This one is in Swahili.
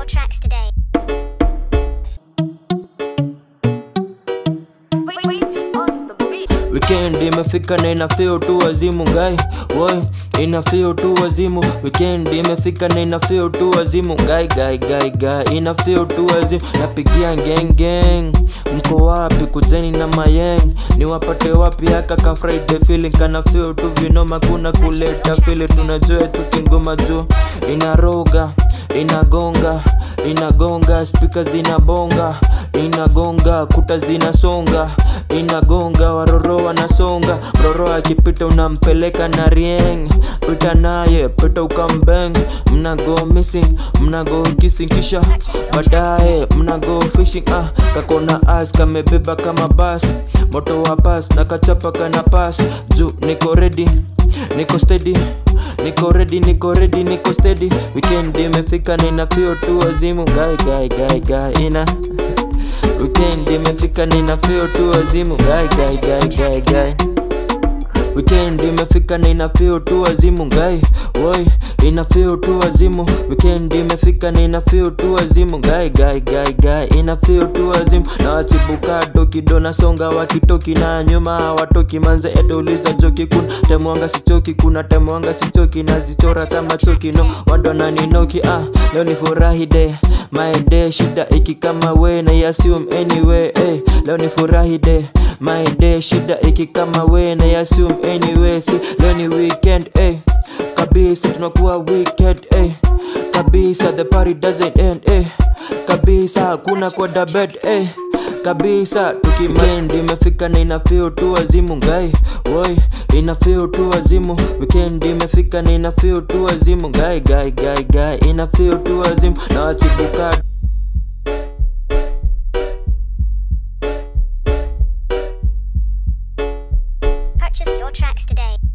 your tracks today. Weekend imefika na ina feel tu wazimu ngai Woi, ina feel tu wazimu Weekend imefika na ina feel tu wazimu ngai gai gai gai ina feel tu wazimu Napigia gang gang Mko wapi kuzeni na mayeng Niwapate wapi haka ka Friday feeling Kana feel tu vinoma kuna kuleta feeling Tunajua tukingoma juu Inaroga, inagonga Inagonga, speakers zinabonga Inagonga, kuta zinasonga inagonga waroro wanasonga mroro akipita unampeleka na rieng pita naye pita ukambeng mnago missing mnago kissing kisha baadaye mnago fishing ah kakona as kamebeba kama bas moto wa pas na kachapa kana pas juu niko ready niko steady niko ready niko ready niko steady weekend imefika na ina feel tu wazimu gai gai gai gai ina Weekend imefika nina feel tu wazimu gai gai gai gai gai Weekend imefika nina feel tu wazimu gai Woi ina feel tu wazimu Weekend imefika nina feel tu wazimu gai gai gai gai ina feel tu wazimu na watibuka doki dona songa wakitoki na nyuma hawatoki manze edouliza joki kuna temwanga sichoki kuna temwanga sichoki nazichora kama choki no wando naninoki ah leo ni furahi day my day shida iki kama we na assume anyway eh leo ni furahi day my day shida iki kama we na assume anyway si leo ni weekend eh kabisa tunakuwa weekend eh kabisa the party doesn't end eh kabisa hakuna kwenda bed eh kabisa tukimend imefika na ina feel tu wazimu ngai woi ina feel tu wazimu weekend imefika na ina feel tu wazimu ngai gai gai gai ina feel tu wazimu na watibuka Purchase your tracks today.